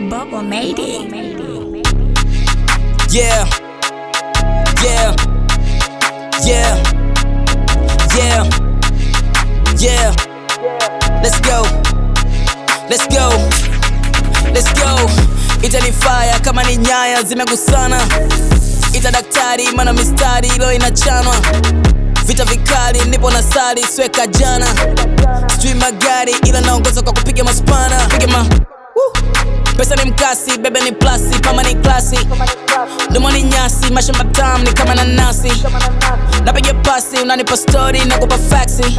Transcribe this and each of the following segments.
Bubble made it. Yeah. Yeah. Yeah. Yeah. Yeah. Let's go. Let's go. Let's go. Itanifaya kama ni nyaya zimegusana. Ita daktari mana mistari ilo inachanwa. Vita vikali nipo na sali sweka jana. Sijui magari ila naongoza kwa kupiga maspana. Piga ma Woo. Pesa ni mkasi, bebe ni plasi, kama ni klasi Domo ni nyasi, mashamba tam ni kama nanasi Napiga pasi, unanipa story, nakupa faxi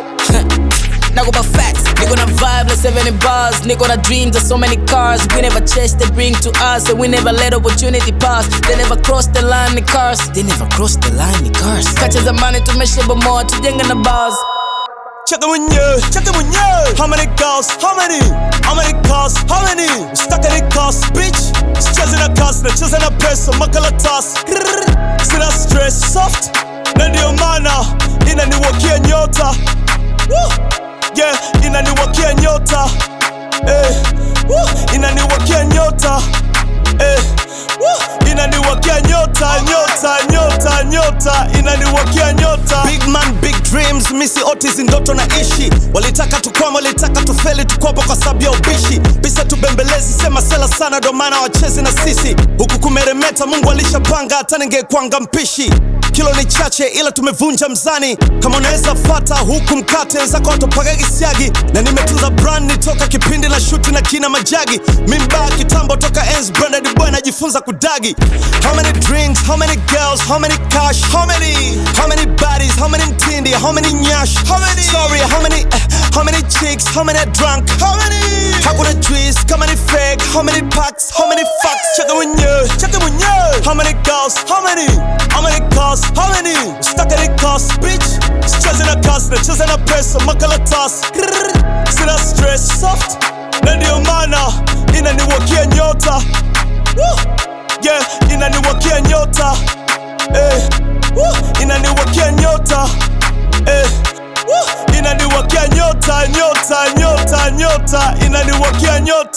Nakupa facts, niko na vibe like 70 bars Niko na dreams of so many cars We never chase, they bring to us And we never let opportunity pass They never cross the line, ni cars They never cross the line, ni cars Kacha zamani tumeshabomoa, tujenge na bars Check it mwenyewe, check it mwenyewe. How many girls? How many? How many cars? How many? Stuck in the cars, bitch. Sicheze na cars, nacheza na pesa, makaratasi. Grrr. Sina stress, soft. Na ndio maana inaniwakia nyota. Woo. Yeah, inaniwakia nyota. Eh. Woo. Inaniwakia nyota. Eh. Woo. Inaniwakia nyota, nyota, nyota, nyota. Inaniwakia nyota. Big man, big dreams, misi otis ndoto na ishi. Walitaka tukwama, walitaka tufeli, tukwapo kwa sababu ya ubishi. Bisa tubembelezi, sema sela sana, ndo maana wachezi na sisi. Huku kumeremeta, Mungu alishapanga, hata ningekwanga mpishi. Kilo ni chache ila tumevunja mzani. Kama unaweza fata huku mkate zako watopaga kisiagi, na nimetunza brand nitoka kipindi na shuti na kina majagi. Mimba kitambo toka ens branded boy najifunza kudagi. How many drinks, how many girls, how many cash, how many, how many bodies, how many mtindi, how many nyash, how many, sorry, how many, eh, how many chicks, how many drunk, how many, hakuna juice, kama ni fake, how many packs, how many fucks, cheka mwenyewe, cheka mwenyewe, how many girls, how many, how many cars, how many, stuck in the cars, bitch, sicheze na cars, nacheza na pesa, makaratasi, Grrr. sina stress, soft, na ndio maana inaniwakia nyota, Woo. yeah, inaniwakia nyota, eh, Woo. inaniwakia nyota, eh, Woo. inaniwakia nyota, nyota, nyota, nyota, inaniwakia nyota.